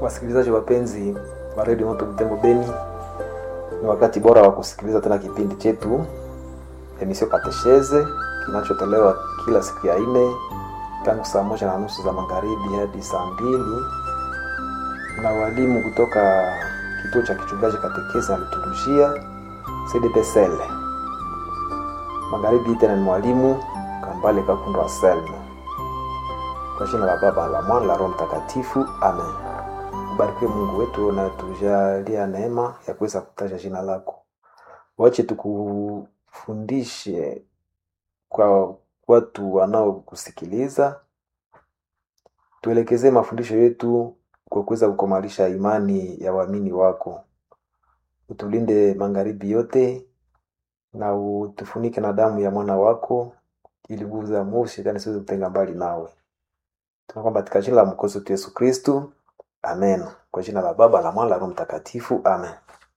Wasikilizaji wapenzi wa redio Moto Butembo Beni, ni wakati bora wa kusikiliza tena kipindi chetu emisio Katesheze kinachotolewa kila siku ya nne tangu saa moja na nusu za magharibi hadi saa mbili na walimu kutoka kituo cha kichungaji katekesi na liturujia CDPSL. Magharibi tena ni mwalimu Kambale Kakundo Anselmo. Kwa jina la Baba la Mwana la Roho Mtakatifu, amen. Ubarikiwe Mungu wetu na tujalia neema ya kuweza kutaja jina lako. Wache tukufundishe kwa watu wanaokusikiliza, tuelekezee mafundisho yetu kwa kuweza kukomalisha imani ya waamini wako. Utulinde magharibi yote na utufunike na damu ya mwana wako, ili nguvu za mwovu shetani siweze kutenga mbali nawe. Tunaomba katika jina la mwokozi wetu Yesu Kristu, amen. Kwa jina la Baba la Mwana la Roho Mtakatifu, amen.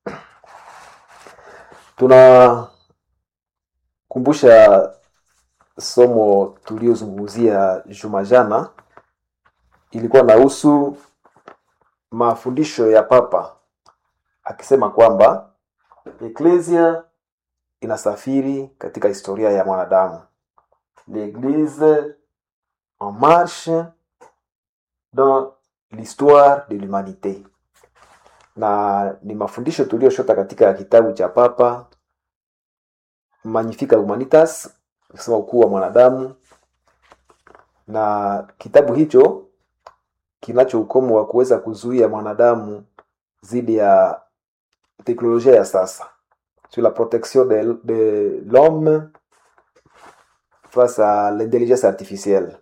Tunakumbusha somo tuliozungumzia juma jana, ilikuwa nahusu mafundisho ya Papa akisema kwamba eklesia inasafiri katika historia ya mwanadamu, l'église en marche dans l'histoire de l'humanité, na ni mafundisho tuliyoshota katika kitabu cha Papa Magnificat Humanitas, kusema ukuu wa mwanadamu, na kitabu hicho kinacho ukomo wa kuweza kuzuia mwanadamu dhidi ya teknolojia ya sasa sur la protection de, de l'homme face à l'intelligence artificielle.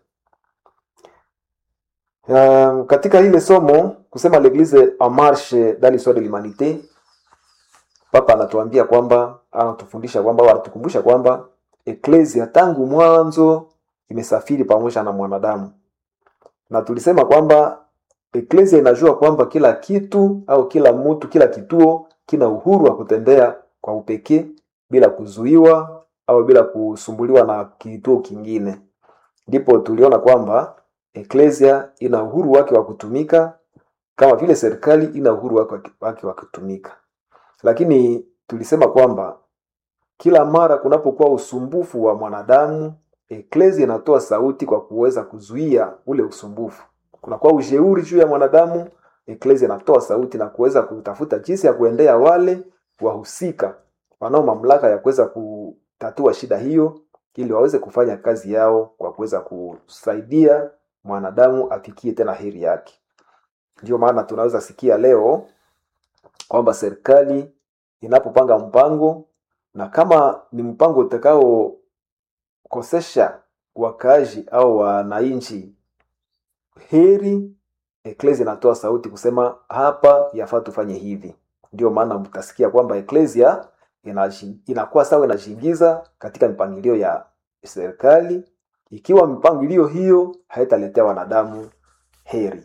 Um, katika ile somo kusema l'église en marche dans l'histoire de l'humanité, Papa anatuambia kwamba anatufundisha kwamba au anatukumbusha kwamba eklesia tangu mwanzo imesafiri pamoja na mwanadamu, na tulisema kwamba eklesia inajua kwamba kila kitu au kila mtu, kila kituo kina uhuru wa kutembea kwa upekee bila kuzuiwa au bila kusumbuliwa na kituo kingine. Ndipo tuliona kwamba eklesia ina uhuru wake wa kutumika kama vile serikali ina uhuru wake wake wa kutumika, lakini tulisema kwamba kila mara kunapokuwa usumbufu wa mwanadamu, eklesia inatoa sauti kwa kuweza kuzuia ule usumbufu. Kunakuwa ujeuri juu ya mwanadamu, eklesia inatoa sauti na kuweza kutafuta jinsi ya kuendea wale wahusika wanao mamlaka ya kuweza kutatua shida hiyo, ili waweze kufanya kazi yao kwa kuweza kusaidia mwanadamu afikie tena heri yake. Ndio maana tunaweza sikia leo kwamba serikali inapopanga mpango na kama ni mpango utakaokosesha wakaaji au wananchi heri, eklesia inatoa sauti kusema hapa yafaa tufanye hivi. Ndio maana mtasikia kwamba eklesia inakuwa sawa inajiingiza katika mipangilio ya serikali, ikiwa mipangilio hiyo haitaletea wanadamu heri.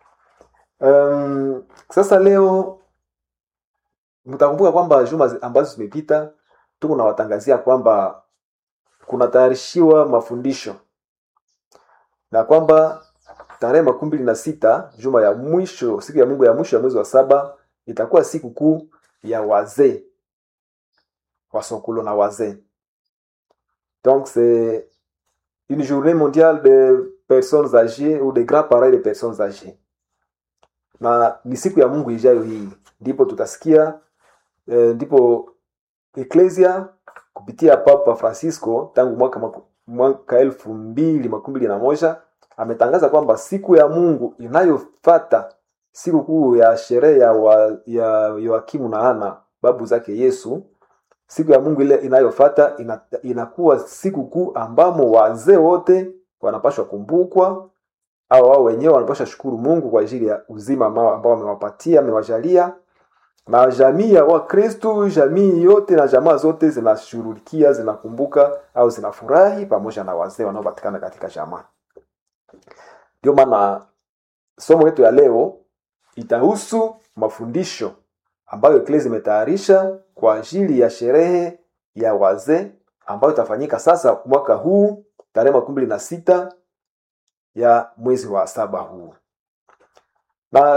Um, sasa leo mtakumbuka kwamba juma ambazo zimepita tuko nawatangazia kwamba kunatayarishiwa mafundisho na kwamba tarehe makumi mbili na sita juma ya mwisho, siku ya Mungu ya mwisho ya mwezi wa saba itakuwa siku kuu ya wazee wasokolo na wazee. Donc c'est une journée mondiale de personnes âgées ou de grands parents de personnes âgées, na ni siku ya Mungu ijayo hii, ndipo tutasikia eh, ndipo eklesia kupitia Papa Francisco tangu mwaka mwaka elfu mbili makumi mbili na moja ametangaza kwamba siku ya Mungu inayofata siku kuu ya sherehe ya, wa, ya Yoakimu na Ana babu zake Yesu, siku ya Mungu ile inayofata ina, inakuwa siku kuu ambamo wazee wote wanapashwa kumbukwa, au wao wenyewe wanapashwa shukuru Mungu kwa ajili ya uzima ambao amewapatia amewajalia, na jamii ya Wakristo, jamii yote na jamaa zote zinashughulikia zinakumbuka au zinafurahi pamoja na wazee wanaopatikana katika jamaa. Ndio maana somo letu ya leo itahusu mafundisho ambayo eklesia imetayarisha kwa ajili ya sherehe ya wazee ambayo itafanyika sasa mwaka huu tarehe makumi mbili na sita ya mwezi wa saba huu. Na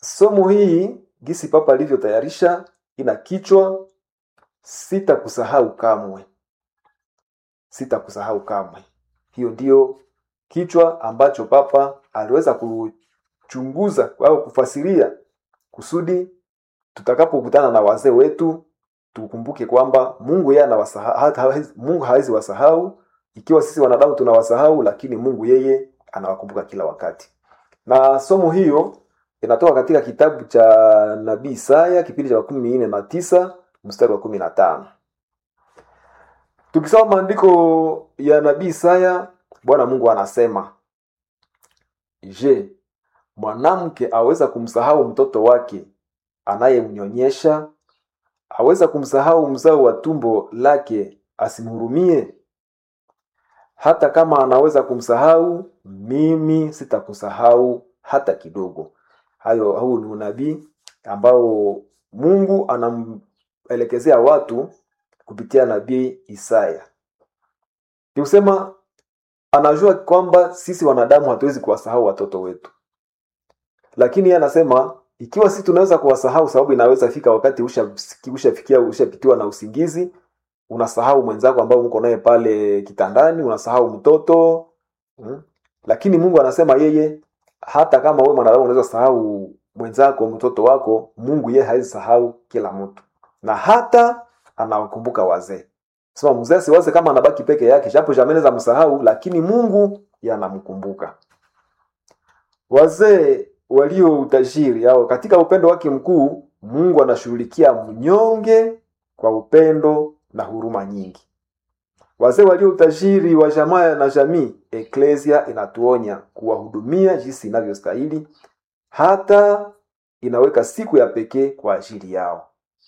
somo hii gisi papa alivyotayarisha ina kichwa sitakusahau kamwe sitakusahau kamwe hiyo ndiyo kichwa ambacho papa aliweza kuchunguza au kufasiria kusudi tutakapokutana na wazee wetu tukumbuke kwamba mungu yeye anawasahau hata hawezi- mungu hawezi wasahau ikiwa sisi wanadamu tunawasahau lakini mungu yeye anawakumbuka kila wakati na somo hiyo inatoka katika kitabu cha nabii isaya kipindi cha makumi nne na tisa mstari wa kumi na tano tukisoma maandiko ya nabii isaya bwana mungu anasema je mwanamke aweza kumsahau mtoto wake anayemnyonyesha aweza kumsahau mzao wa tumbo lake asimhurumie hata kama anaweza kumsahau mimi sitakusahau hata kidogo hayo huu ni unabii ambao mungu anamelekezea watu kupitia nabii isaya ni kusema anajua kwamba sisi wanadamu hatuwezi kuwasahau watoto wetu lakini yeye anasema ikiwa sisi tunaweza kuwasahau sababu inaweza fika wakati ushafikia usha ushapitiwa na usingizi unasahau mwenzako ambao mko naye pale kitandani unasahau mtoto mm? lakini mungu anasema yeye hata kama wewe mwanadamu unaweza sahau mwenzako mtoto wako mungu yeye hawezi sahau kila mtu na hata anawakumbuka wazee sema mzee siwaze kama anabaki peke yake japo jameneza msahau lakini mungu yanamkumbuka wazee walio utajiri au katika upendo wake mkuu mungu anashughulikia mnyonge kwa upendo na huruma nyingi wazee walio utajiri wa jamaa na jamii eklesia inatuonya kuwahudumia jinsi inavyostahili hata inaweka siku ya pekee kwa ajili yao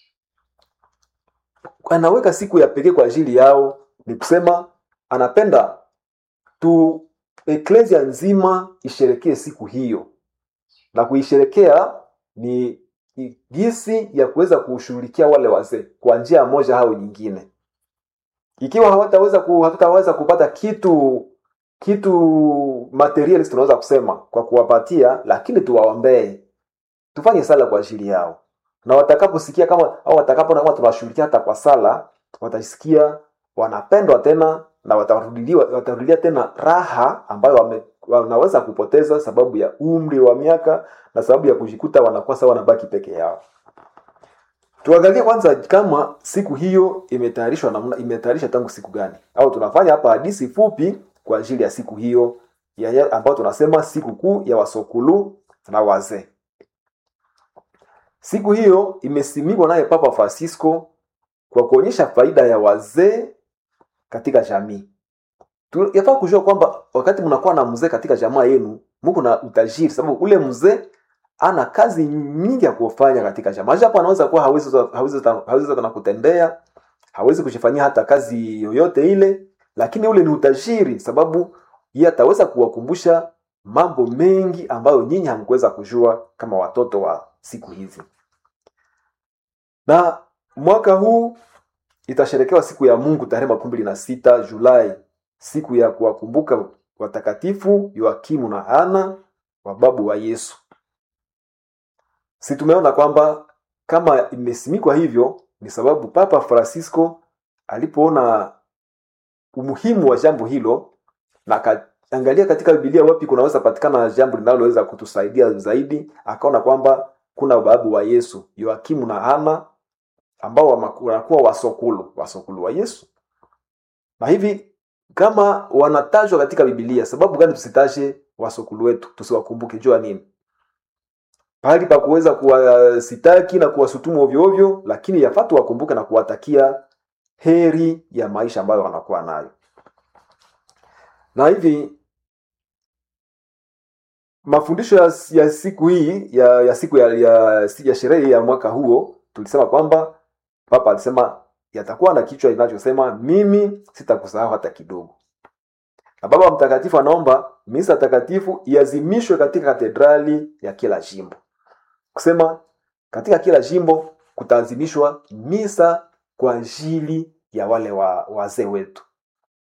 anaweka siku ya pekee kwa ajili yao ni kusema anapenda tu eklesia nzima isherekee siku hiyo na kuisherekea ni ni jinsi ya kuweza kushughulikia wale wazee kwa njia moja au nyingine ikiwa hawataweza ku, hatutaweza kupata kitu kitu materialist tunaweza kusema kwa kuwapatia lakini tuwaombee tufanye sala kwa ajili yao na watakaposikia kama au watakapo kama tunawashughulikia hata kwa sala watasikia wanapendwa tena na watarudilia watarudilia tena raha ambayo wame, wanaweza kupoteza sababu ya umri wa miaka na sababu ya kujikuta wanakuwa sawa wanabaki peke yao tuangalie kwanza kama siku hiyo imetayarishwa namna imetayarishwa tangu siku gani au tunafanya hapa hadisi fupi kwa ajili ya siku hiyo ya, ya, ambayo tunasema siku kuu ya wasokulu na wazee siku hiyo imesimikwa naye papa francisco kwa kuonyesha faida ya wazee katika jamii Tu- yafaa kujua kwamba wakati mnakuwa na mzee katika jamaa yenu muko na utajiri sababu ule mzee ana kazi nyingi ya kufanya katika jamaa japo anaweza kuwa hawezi hawezi hawezi hata na kutembea hawezi kujifanyia hata kazi yoyote ile lakini ule ni utajiri sababu yeye ataweza kuwakumbusha mambo mengi ambayo nyinyi hamkuweza kujua kama watoto wa siku hizi na mwaka huu itasherekewa siku ya mungu tarehe makumi mbili na sita julai siku ya kuwakumbuka watakatifu yoakimu na ana wababu wa yesu si tumeona kwamba kama imesimikwa hivyo ni sababu papa francisco alipoona umuhimu wa jambo hilo na akaangalia katika bibilia wapi kunaweza patikana jambo linaloweza kutusaidia zaidi akaona kwamba kuna babu wa yesu yoakimu na ana ambao wama- wanakuwa wasokulu wasokulu wa yesu na hivi kama wanatajwa katika bibilia sababu gani tusitaje wasokulu wetu tusiwakumbuke jua nini pahali pa kuweza kuwasitaki na kuwasutumu ovyo ovyo lakini yafaa tuwakumbuke na kuwatakia heri ya maisha ambayo wanakuwa nayo na hivi mafundisho ya, ya siku hii ya, ya siku ya, ya, ya sherehe ya mwaka huo tulisema kwamba papa alisema yatakuwa na kichwa inachosema mimi sitakusahau hata kidogo na baba mtakatifu anaomba misa takatifu iazimishwe katika katedrali ya kila jimbo kusema katika kila jimbo kutaazimishwa misa kwa ajili ya wale wa, wazee wetu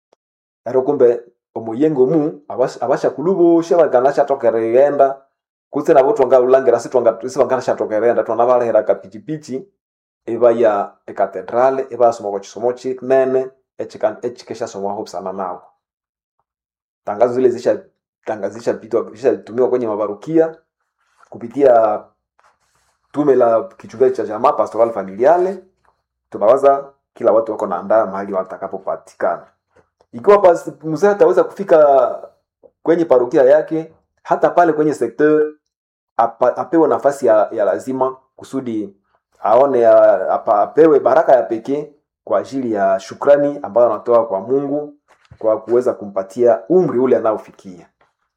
ero kumbe omuyengo mu abasha, abasha kulubusha bagana shatokere yenda kutse nabo twangalulangira sitwangashathokerenda twanabalehera kapichipichi ibaya ekatedrale ibayasoma kwa chisomo chinene echika- echikeshasomwaho busana nabo tangazo zile zisha tangazo zishapitwa zishatumiwa kwenye mabarukia kupitia tume la kichungaji cha jamaa pastoral familiale tunawaza kila watu wako naandaa mahali watakapopatikana ikiwa pas- mzee ataweza kufika kwenye parokia yake hata pale kwenye sekteur apa, apewe nafasi ya, ya lazima kusudi aone ya, apa, apewe baraka ya pekee kwa ajili ya shukrani ambayo anatoa kwa mungu kwa kuweza kumpatia umri ule anaofikia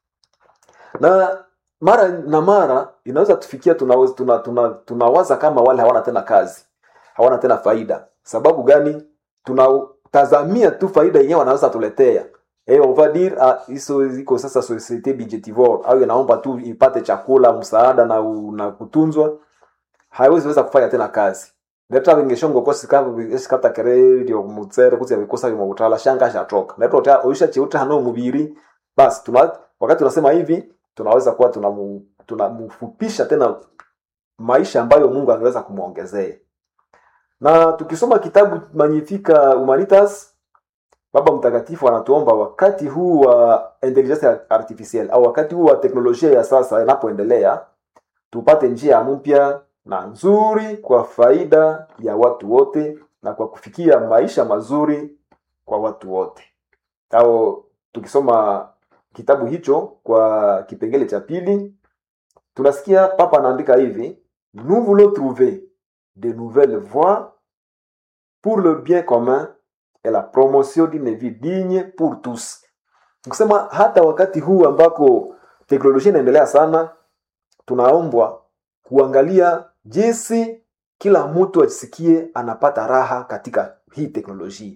na mara na mara inaweza tufikia tunawaza tuna, tuna, tunawaza kama wale hawana tena kazi hawana tena faida sababu gani tunatazamia tu faida yenyewe wanaweza tuletea Eh, on va dire ah, hizo iko sasa societe budgetivore au inaomba tu ipate chakula msaada na, u- na kutunzwa haiwezi weza kufanya tena kazi ndeta vingeshongo kosi kama esikata kere dio mutsere kuti vikosa vimwe kutala shanga shatoka ndeta uta oisha cheuta hano mubiri basi tuna wakati tunasema hivi tunaweza kuwa tunamu- tunamfupisha tena maisha ambayo Mungu angeweza kumwongezea na tukisoma kitabu Magnifica Humanitas Baba Mtakatifu anatuomba wakati huu wa intelligence artificielle au wakati huu wa teknolojia ya sasa inapoendelea, tupate njia mpya na nzuri kwa faida ya watu wote na kwa kufikia maisha mazuri kwa watu wote. Au tukisoma kitabu hicho kwa kipengele cha pili, tunasikia Papa anaandika hivi: nous voulons trouver de nouvelles voies pour le bien commun et la promotion d'une vie digne pour tous. Nikusema hata wakati huu ambako teknolojia inaendelea sana, tunaombwa kuangalia jinsi kila mtu ajisikie anapata raha katika hii teknolojia.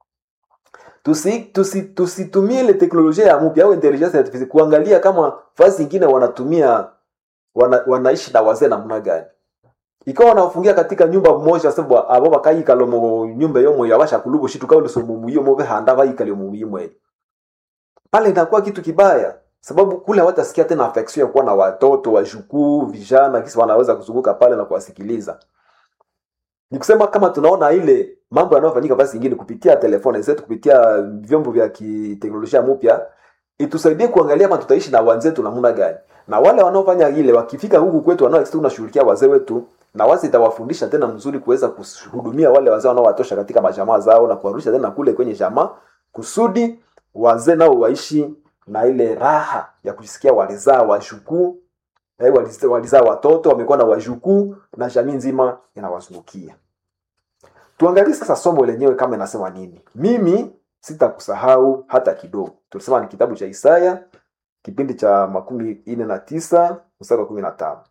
Tusi, tusi, tusitumie ile teknolojia ya mpya au intelligence artificial kuangalia kama fasi ingine wanatumia wana, wanaishi na wazee namna gani ikawa wanafungia katika nyumba moja sababu abo bakayikala mu nyumba yomo yabasha kulubu shitu kauli somu muyo mo behanda bayikale mu yimwe pale inakuwa kitu kibaya sababu kule hawatasikia tena affection ya kuwa na watoto wajukuu vijana kisi wanaweza kuzunguka pale na kuwasikiliza ni kusema kama tunaona ile mambo yanayofanyika basi ingine kupitia telefoni zetu kupitia vyombo vya kiteknolojia mpya itusaidie kuangalia kama tutaishi na wenzetu namna gani na wale wanaofanya ile wakifika huku kwetu wanao tunashughulikia wazee wetu na wazi itawafundisha tena mzuri kuweza kuhudumia wale wazee wanaowatosha katika majamaa zao na kuwarudisha tena kule kwenye jamaa kusudi wazee nao waishi na ile raha ya kujisikia walizaa wajukuu eh, waliz- walizaa watoto wamekuwa na wajukuu na jamii nzima inawazungukia tuangalie sasa somo lenyewe kama inasema nini mimi sitakusahau hata kidogo tulisema ni kitabu cha isaya kipindi cha makumi nne na tisa mstari wa kumi na tano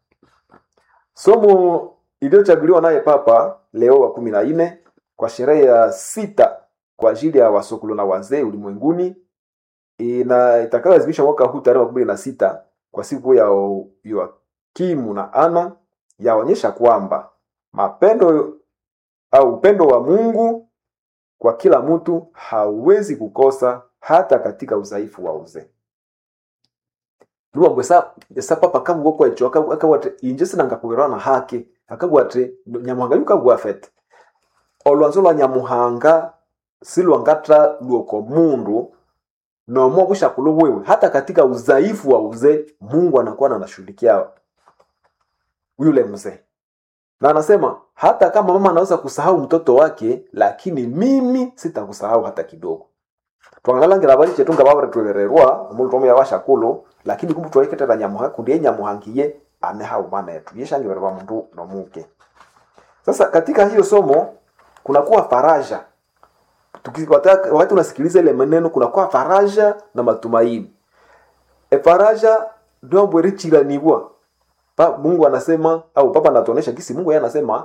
somo iliyochaguliwa naye papa leo wa kumi na nne kwa sherehe ya sita kwa ajili ya wasokolo na wazee ulimwenguni ina itakayoadhimishwa mwaka huu tarehe makumi na sita kwa siku ya Yoakimu na Ana yaonyesha kwamba mapendo au upendo wa Mungu kwa kila mtu hauwezi kukosa hata katika udhaifu wa uzee luwambwe sa sa papa kamugokwa icho akawate inje sinangakugerwa na hake akagwate nyamuhanga yukagwa fete olwanzo lwa nyamuhanga silwangatra luoko mundu nomo bushakulo wewe hata katika udhaifu wa uzee mungu anakuwa anashughulikia yule mzee na anasema hata kama mama anaweza kusahau mtoto wake lakini mimi sitakusahau hata kidogo twangalangira bali chetu nga babare twebererwa omuntu omu yabashakulu lakini kumbu twaiketera nyamuha kundi ye nyamuhangiye amehau mana yetu yeshangibererwa mundu nomuke sasa katika hiyo somo kunakuwa faraja Tuki- wata- wakati unasikiliza ile maneno kunakuwa faraja na matumaini e faraja ndombo richiranibwa pa mungu anasema au papa anatuonesha kisi mungu yeye anasema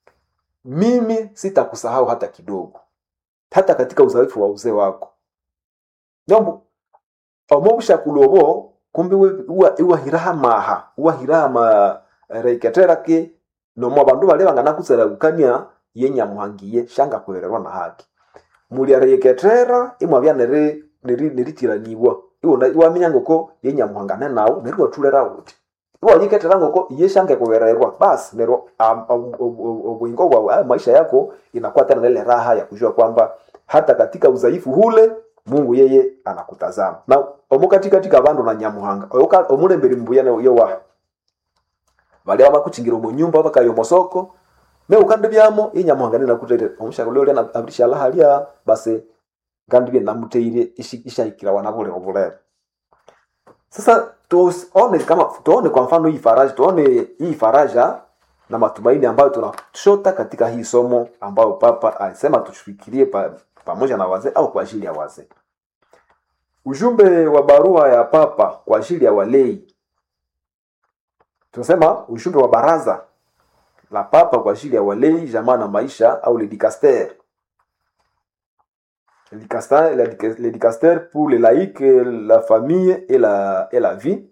mimi sitakusahau hata kidogo hata katika udhaifu wa uzee wako nombo omobushakulobo kumbe we- uwa- iwahiraha maha uwahiraha ma reiketerake nomo abandu bale banganakuseragukania yenyamuhangiye shanga kwererwa na haki muli areiketera imwabya neri neri neritiraniibwa iwona iwaminya ngoko yenyamuhangane nawu neri watulera uti iwanyiketerangoko yeshange kuwererwa basi nero am- am- ob- obwingo bwa ah, maisha yako inakuwa tena na ile raha ya kujua kwamba hata katika udhaifu hule mungu yeye anakutazama na omo katika bandu na nyamuhanga Oyoka- omulemberi mbuyane yowaha balia bakuchingira omu nyumba bakayo mosoko me ukande byamo inyamuhanga ninakutere omushaka ulio lena abrisha lahalia basi kandi bye namuteire ishi- ishahikira wana bule obulebe sasa tuone kama tuone kwa mfano hii faraja tuone hii faraja na matumaini ambayo tunashota katika hii somo ambayo papa alisema tufikirie pa, pamoja na wazee au kwa ajili ya wazee ujumbe wa barua ya papa kwa ajili ya walei tunasema ujumbe wa baraza la papa kwa ajili ya walei jamaa na maisha au le dicaster le dicaster, le dic- le dicaster pour les laïcs la famille et la, et la vie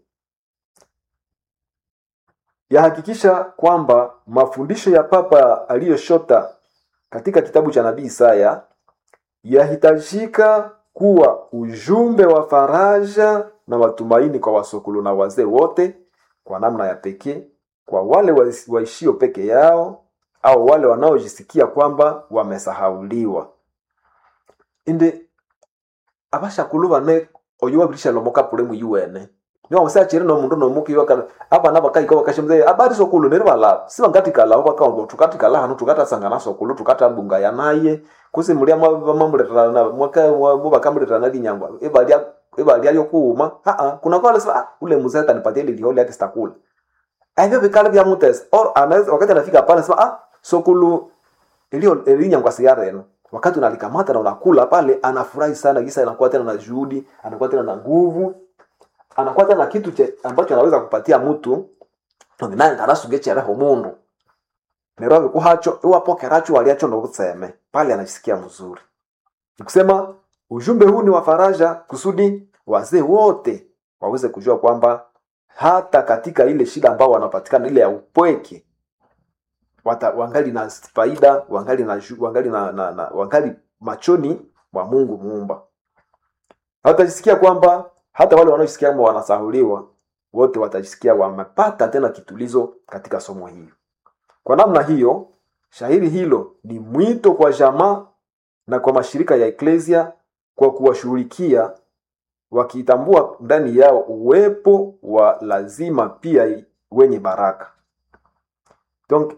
yahakikisha kwamba mafundisho ya papa aliyoshota katika kitabu cha nabii Isaya yahitajika kuwa ujumbe wa faraja na matumaini kwa wasokolo na wazee wote kwa namna ya pekee, kwa wale wais- waishio peke yao au wale wanaojisikia kwamba wamesahauliwa indi abashakulu bane oyo wabirisha lomoka pule mu UN niwa musachire no mundu no muki yoka abana bakayiko bakashimze abari sokulu nere bala siba ngati kala baka tukati kala hanu tukata sangana sokulu tukata bunga ya naye kusi mulia mamuleta na mwaka mu bakamuleta na linyangwa ebalia ebalia yo kuuma ha ah kuna kwa sasa ah, ule mzee atanipatia ile liholi yake sitakula hivyo vikale vya mutes or anaweza wakati anafika pale sema ah sokulu ilio elinyangwa siara yenu wakati unalikamata na unakula pale anafurahi sana kisa anakuwa tena na juhudi anakuwa tena na nguvu anakuwa tena na kitu che, ambacho anaweza kupatia mtu naye ndarasugechereho mundu nero vikuhacho iwapokeracho waliacho nokutseme pale anajisikia mzuri nikusema ujumbe huu ni wa faraja kusudi wazee wote waweze kujua kwamba hata katika ile shida ambao wanapatikana ile ya upweke wata, wangali na faida wangali na, ju- wangali na, na, na wangali machoni mwa mungu muumba watajisikia kwamba hata wale wanaojisikia kama wanasahuliwa wote watajisikia wamepata tena kitulizo katika somo hili kwa namna hiyo shairi hilo ni mwito kwa jamaa na kwa mashirika ya eklesia kwa kuwashughulikia wakitambua ndani yao uwepo wa lazima pia wenye baraka donc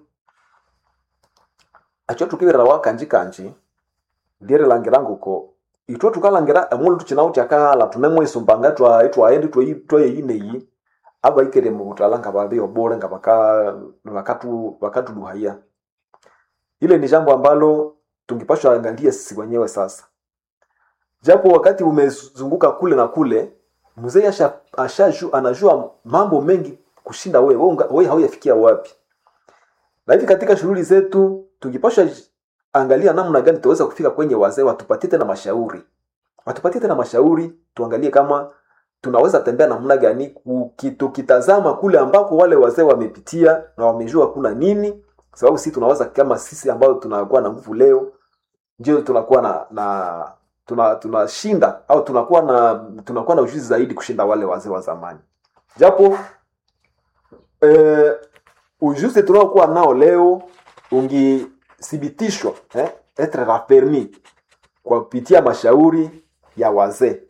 acho tukibirira kanji kanji lyeri langirangu ko itwe tukalangira emulu tucinawu tyakahala tunemwisumbanga twa twaendi twayeyineyi abaikere mu butala nga babi obule nga baka bakatu bakatuduhaya ile ni jambo ambalo tungipashwa angalia sisi wenyewe sasa japo wakati umezunguka kule na kule mzee asha, asha anajua mambo mengi kushinda wewe wewe, unga- wewe hauyafikia wapi na hivi katika shughuli zetu tungipasha angalia namna gani tutaweza kufika kwenye wazee watupatie tena mashauri watupatie tena mashauri tuangalie kama tunaweza tembea namna gani kuki- tukitazama kule ambako wale wazee wamepitia na wamejua kuna nini sababu sisi tunaweza kama sisi ambao tunakuwa na nguvu leo ndio tunakuwa na na tuna tunashinda au tunakuwa na tunakuwa na ujuzi zaidi kushinda wale wazee wa zamani japo eh, ujuzi tunaokuwa nao leo ungithibitishwa eh, etre raffermi kwa kupitia mashauri ya wazee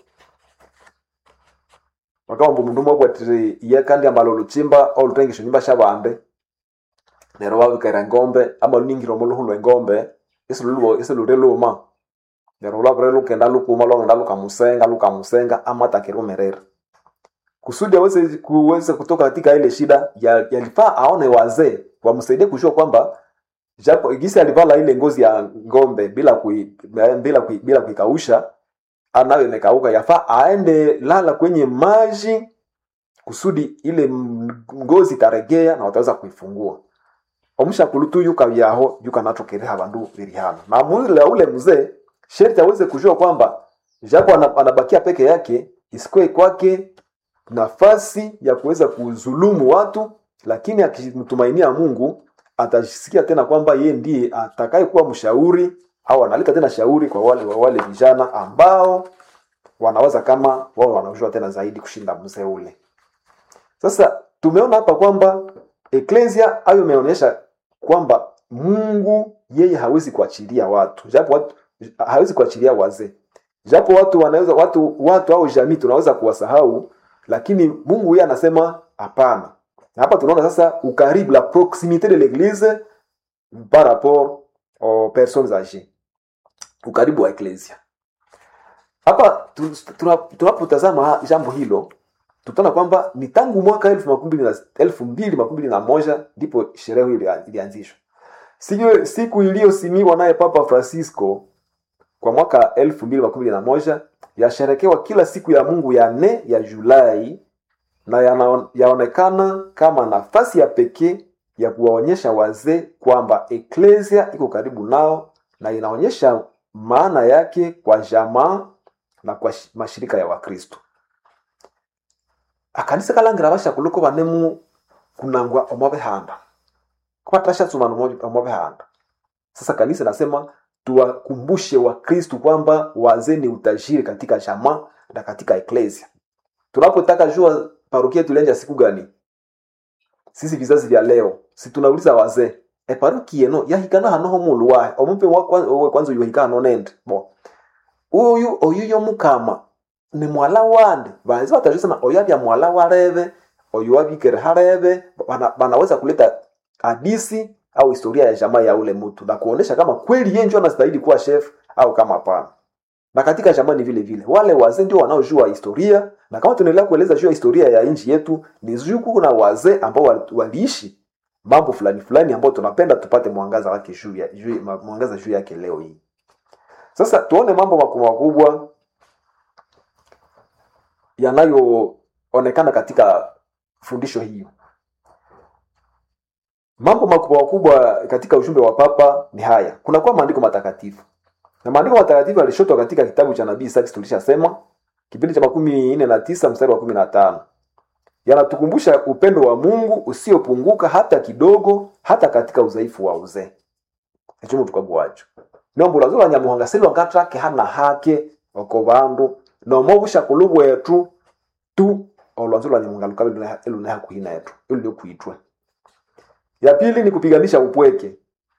wakawamba mundu mwabwatire iye kandi ambalo luchimba au lutengisho nyumba sha bande nero wabikera engombe ama luningire omuluhu lwa engombe isi lulubo isi lure luma nero lwabire lukenda lukuma lwagenda lukamusenga lukamusenga ama takirumerera kusudi aweze kuweze kutoka katika ile shida ya- yalifaa aone wazee wamsaidie kujua kwamba japo gisi alivala ile ngozi ya ngombe bila kui, bila kui, bila kuikausha anayo imekauka yafaa aende lala kwenye maji kusudi ile m- ngozi itaregea na wataweza kuifungua omushakulu tu yuka vyaho yuka natokereha bandu birihano na mwile ule mzee sherti aweze kujua kwamba japo ana- anabakia peke yake isikwe kwake nafasi ya kuweza kuzulumu watu lakini akimtumainia mungu atasikia tena kwamba yeye ndiye atakayekuwa mshauri au analeta tena shauri kwa wale wa wale vijana ambao wanaweza kama wao wanajua tena zaidi kushinda mzee ule sasa tumeona hapa kwamba eklesia ayo imeonyesha kwamba mungu yeye hawezi kuachilia watu japo watu hawezi kuachilia wazee japo watu wanaweza watu watu au jamii tunaweza kuwasahau lakini mungu yeye anasema hapana na hapa tunaona sasa ukaribu la proximité de l'église par rapport aux personnes âgées ukaribu wa eklesia hapa tu- tuna- tunapotazama jambo hilo tutaona kwamba ni tangu mwaka elfu makumi mbili na- elfu mbili makumi mbili na moja ndipo sherehe hiyo ilia- ilianzishwa siku, siku iliyosimiwa naye papa francisco kwa mwaka elfu mbili makumi mbili na moja yasherekewa kila siku ya mungu ya nne ya julai na yana- yaonekana kama nafasi ya pekee ya kuwaonyesha wazee kwamba eklesia iko karibu nao na inaonyesha maana yake kwa jamaa na kwa shi- mashirika ya wakristo akanisa kalangira bashakuloko banemu kunangwa omwabihanda kubatashatsumana omwabihanda sasa kanisa nasema tuwakumbushe wakristu kwamba wazee ni utajiri katika jamaa na katika eklesia tunapotaka jua parokia tulianja siku gani sisi vizazi vya leo si tunauliza wazee e parokia eno yahikana hanoho mulu wahe omumpe wa kwan- owe kwanza yuhika hano nende bo uyu oyu yomukama ni mwala wande banzi batajusema oyu abya mwala warebe oyu wabikere harebe bana, banaweza kuleta hadisi au historia ya jamaa ya ule mtu na kuonesha kama kweli yeye ndio anastahili kuwa chef au kama hapana na katika jamaa ni vile vile wale wazee ndio wanaojua historia na kama tunaendelea kueleza juu ya historia ya nchi yetu ni juku na wazee ambao wali- waliishi mambo fulani fulani ambao tunapenda tupate mwangaza wake juu ya juu, ma- mwangaza juu yake leo hii sasa tuone mambo makubwa makubwa yanayoonekana katika fundisho hiyo mambo makubwa makubwa katika ujumbe wa papa ni haya kunakuwa maandiko matakatifu na maandiko matakatifu yalishotwa katika kitabu cha nabii Isaki tulishasema kipindi cha makumi nne na tisa mstari wa kumi na tano yanatukumbusha upendo wa mungu usiopunguka hata kidogo hata katika udhaifu wa uzee echomo tukagwacho nombo lwazo lwa nyamuhanga silwangatrake hana hake oko bandu nomo bushakulu bwetu tu olwanzo lwa nyamuhanga lukabe luneha kuhina yetu iluliokuitwe ya pili ni kupiganisha upweke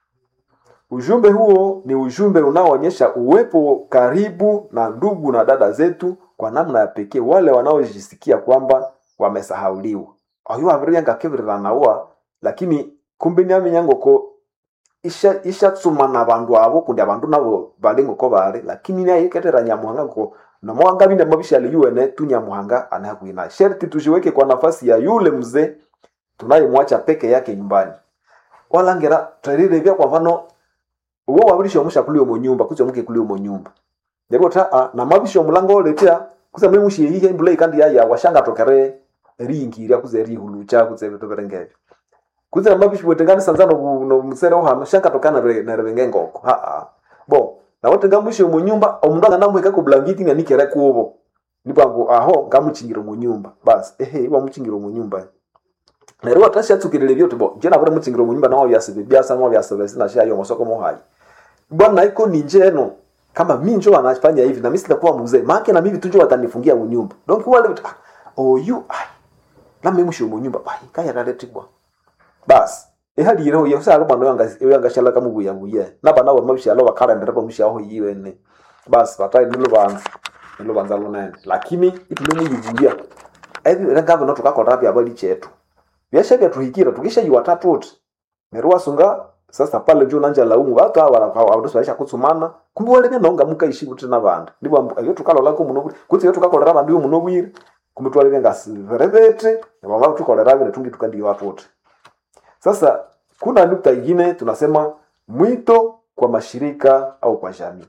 ujumbe huo ni ujumbe unaoonyesha uwepo karibu na ndugu na dada zetu kwa namna ya pekee wale wanaojisikia kwamba wamesahauliwa oyo wabiriyangakebiriranawa lakini kumbe niamenyangoko isha ishatsuma na bandu abo kundi abandu nabo bali ngoko bali lakini naye ketera nyamuhanga ngo nomwanga binde mabishali yuene tu nyamuhanga anakuina sherti tujiweke kwa nafasi ya yule mzee tunayemwacha peke yake nyumbani walangera twarirevya kwa mfano uwo wabirisha omusha kuli omo nyumba kuza muke kuli omo nyumba ndipo ta a na mabisha omulango oletea kuza mwe mushi yihe mbula ikandi yaya washanga tokere ringirya kuza rihulucha kuza bitu birengevyo kuza na mabisha bwetengani sanzano bu- no musere ohano shanga tokana na revenge ngoko ha ha bo na wotenga mushi omo nyumba omundu angana muheka ku blanketi nga nikere kubo nipango aho ngamuchingira omo nyumba basi ehe iwa muchingira omo nyumba neryo watashatsukirire byote bo jena kuri muchingira omo nyumba nawo byasibe byasa nawo byasibe sina shayo mosoko mohayi bwana iko ni njeno kama mi njo wanafanya hivi na mimi sitakuwa mzee maana na mimi tu njo watanifungia munyumba donc wale ah, oyu ai na mimi msho munyumba bai kaya raletigwa bas ehali yero yo sa roma yanga yanga shala kama buya buya na bana wa mabisha lo bakara ndera ko msha ho yiwe ne bas batai nilo banza nilo banza lo nene lakini itulo muyivulia ebi ranga bano tukakora pya bali chetu byashaga tuhikira tukisha yuwatatu wote nerwa sunga sasa pale juu nanja laumu watu hawa wanakuwa waisha kutsumana kumbe wale bena onga mukaishi kuti na bandu ndipo ambu- iyo tukalola ko muno kuti iyo tukakolera bandu muno bwire kumbe twale ngasi verevete na mama tukolera bene tungi tukandi watu wote sasa kuna nukta ingine tunasema mwito kwa mashirika au kwa jamii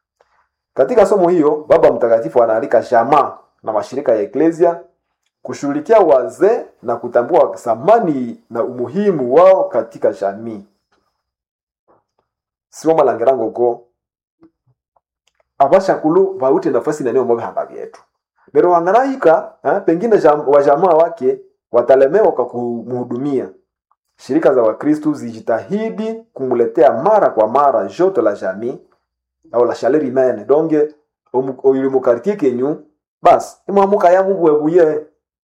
katika somo hiyo baba mtakatifu anaalika jamaa na mashirika ya eklesia kushughulikia wazee na kutambua thamani na umuhimu wao katika jamii sio malangirangoko abashakulu baute nafasi nanio mo bihamba byetu lero wangarahika eh, pengine jam, wajamaa wake watalemewa kwa kumhudumia shirika za wakristu zijitahidi kumletea mara kwa mara joto la jamii au la chaleur humaine donge oyu mukartie kenyu basi imwamuka ya mungu webuye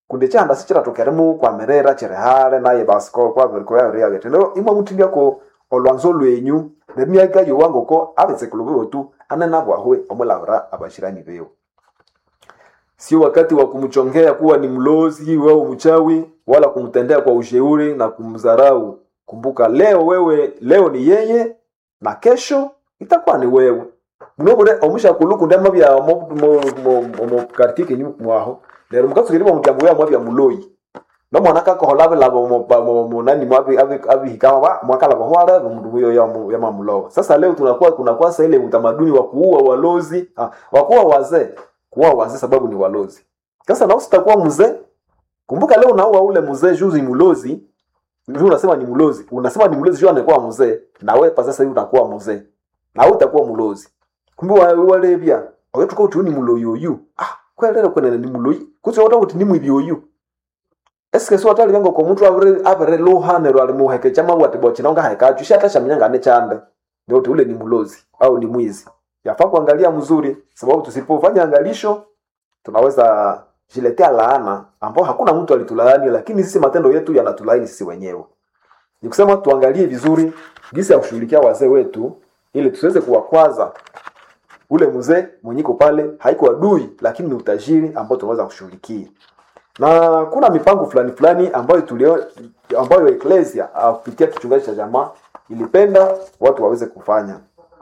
kundi chanda sichiratokeremu kwamerera chirihale naye basiko kwavirikoyaviriyagete lero imwe mutindiako olwanzo lwenyu nemyaka yowangoko avetsekulu bewotu anenabwahwe omulavira abashirani bewo sio wakati wa kumchongea kuwa ni mlozi au mchawi wala kumtendea kwa ushauri na kumdharau kumbuka leo wewe leo ni yeye na kesho itakuwa ni wewe munobure omusha kuluku ndema bya mo mo mo mo kartike nyu mwaho lero mukasukiri mu muryango ya mwabya muloyi no mwana kako holabe labo mo ba- mo mo nani mwabi abi abi hikawa ba mwaka labo hwala mundu huyo ya mu- ya mamulowa sasa leo tunakuwa kunakuwa sasa ile utamaduni wa kuua walozi ah, wa kuua wazee kuua wazee sababu ni walozi sasa na usitakuwa mzee kumbuka leo unaua ule mzee juzi mlozi Juu unasema ni mlozi unasema ni mlozi juu anakuwa mzee na wewe pa sasa hivi unakuwa mzee na wewe utakuwa mlozi kumbe wa- wale bia ogetuka uti ni muloyi oyu ah kwelele kwenene ni muloyi kutse wata uti ni mwibi oyu eske so atali bengo ko muntu avere avere luhane rwali muheke chama wati bochi naunga heka chu shata shamnyanga ne chande ndio uti ule ni mlozi au ni mwizi yafaa kuangalia mzuri sababu tusipofanya angalisho tunaweza jiletea laana ambao hakuna mtu alitulaani lakini sisi matendo yetu yanatulaani sisi wenyewe ni kusema tuangalie vizuri jinsi ya kushughulikia wazee wetu ili tusiweze kuwakwaza ule mzee mwenyiko pale haiko adui lakini ni utajiri ambao tunaweza kushughulikia na kuna mipango fulani fulani ambayo tulio ambayo eklesia ah, kupitia kichungaji cha jamaa ilipenda watu waweze kufanya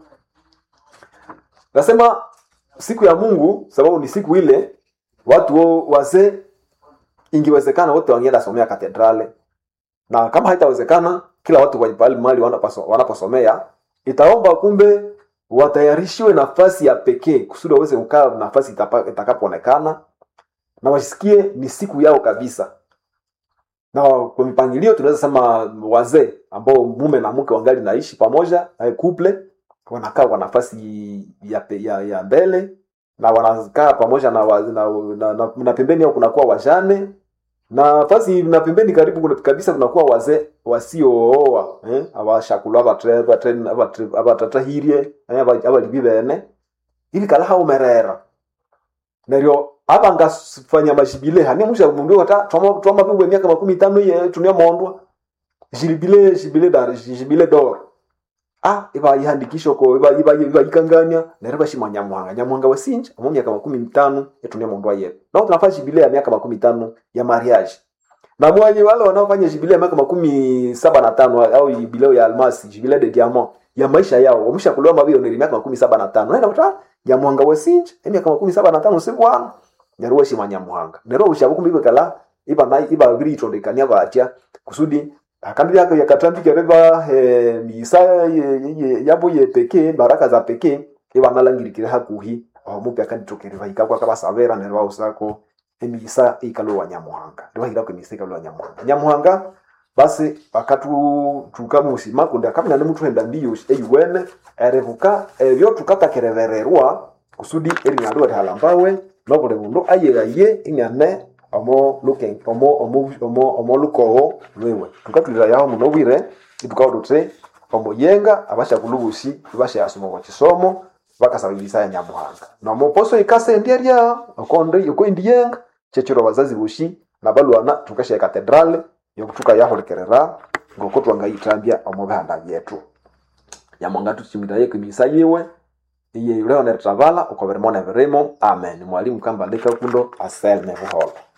nasema siku ya mungu sababu ni siku ile watu wo- wazee ingewezekana wote wangeenda somea katedrale na kama haitawezekana kila watu kwenye pahali mahali wanapaso- wanaposomea itaomba kumbe watayarishiwe nafasi ya pekee kusudi waweze kukaa nafasi itapa- itakapoonekana na wasikie ni siku yao kabisa na kwa mipangilio tunaweza sema wazee ambao mume na mke wangali naishi pamoja eh, couple wanakaa kwa nafasi ya, pe- ya, ya mbele na wanakaa pamoja na, wa- na, na, na, na pembeni yao kunakuwa wajane na nafasi na pembeni karibu kuna- kabisa kunakuwa wazee wasiooa eh? abashakulu abatatahirie abalibi bene ili kala haumerera neryo abangafanya mashibile hani musha mundu wata twama twama pibwe miaka makumi tano ye tunia mondwa jibile jibile dar jibile dor ah iba yihandikisho ko iba iba iba ikanganya neryo bashimwa nyamuhanga nyamuhanga wasinja mu miaka makumi mitano etunia mondwa ye na tunafanya jibile ya miaka makumi tano ya mariage na mwenye wale wanaofanya jibile ya miaka makumi saba na tano au jubileo ya almasi jibile de diamant ya maisha yao wamshakuliwa mabio ni miaka makumi saba na tano naenda kuta nyamuhanga wasinja emyaka makumi saba na tano sibwana neryo weshima nyamuhanga neryo ushabu kumbi kala iba na iba biri itondekania batya kusudi akambi yako yakatambika reba eh, misa ye- ye- yabo ye pekee baraka za pekee iba nalangirikire hakuhi omupi akanditokerera ikakwa kabasabera neryo ausako emisa ikalo wa nyamuhanga ndio hira kwa emisa ikalo wa nyamuhanga nyamuhanga basi akatu tukamusima kundi akamina ne mutu henda mbiyo eyuwene erevuka ebyo tukatakerevererwa kusudi erinyalwa rihalambawe nobuli mundu ayegaye inyane omo luken omo omo omo omo lukowo lwewe tukatulira yaho muno bwire itukawuduthi omuyenga abashakulubusi bashayasoma kwa kisomo bakasaba ibisa ya nyamuhanga nomoposo ikasendya rya okonde yokoindiyenga kyekiro bazazi bushi nabalwana tukashaya katedrale yokutuka yahulikerera ngoko twangayitambya omu bihanda byetu nyamuhanga tuchimitaye kwimisa yiwe iye yuleo neritavala uko birimo ne birimo amen mwalimu kamba leka kundo aselme buholo